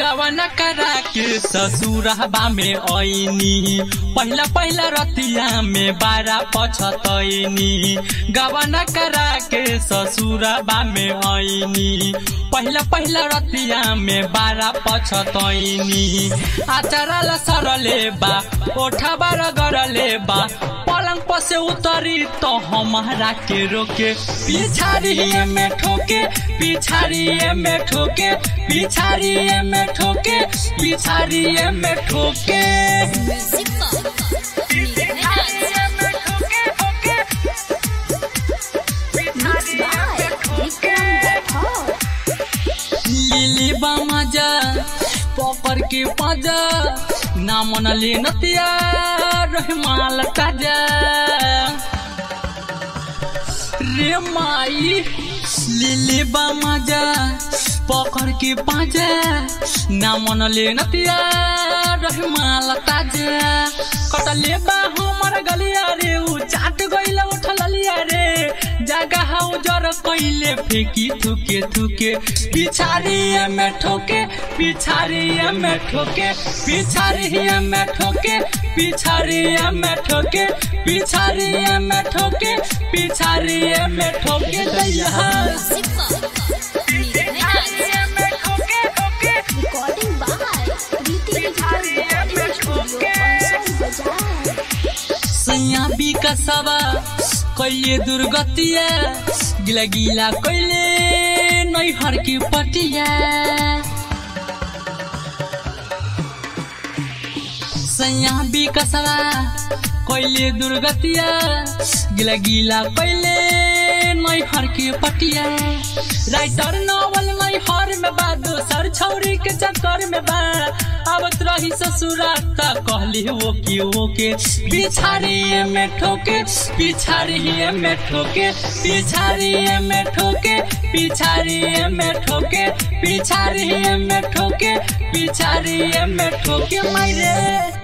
गवना करा के ससुरबा में ऐनी पहिला पहिला रतिया में बारा पछतैनी गवना करा के ससुरबा में ऐनी पहिला पहिला रतिया में बारा पछतैनी आचारा ला सरले बा ओठा बार गरले बा पलंग पर से उतरी तो हमारा के रोके पिछाड़ी में ठोके पिछाड़ी में ठोके पिछाड़ी में ठोके पिछाड़ी में ठोके लिली बामाजा पकड़ के पाजा ना मन ले नतिया रहमाल ताजा रे माई लिली बामाजा पकड़ के पाजा ना मन ले नतिया रहमाल ताजा कटले बा हमर गलिया रे उ चाट गइल उठल लिया रे जगह हाउ जर कइले फेंकी थुके थुके पिछाड़ी में ठोके पिछाड़ी में ठोके पिछाड़ी में ठोके पिछाड़ी में ठोके पिछाड़ी में ठोके पिछाड़ी में ठोके दैया Recording by Preeti Digital Studio, Bazaar. सैया विकसवा कैले दुर्गतिया गिला गिला कैले नैहर की पटिया सैया विकसवा कैले दुर्गतिया गिला गिला कैले नैहर की पटिया राइटर नॉवल नैहर में बा दोसर छौरी के चक्कर में बा आवत रही ससुरा ता कहली वो की वो के पिछाड़ी में ठोके पिछाड़ी में ठोके पिछाड़ी में ठोके पिछाड़ी में ठोके पिछाड़ी में ठोके पिछाड़ी में ठोके मारे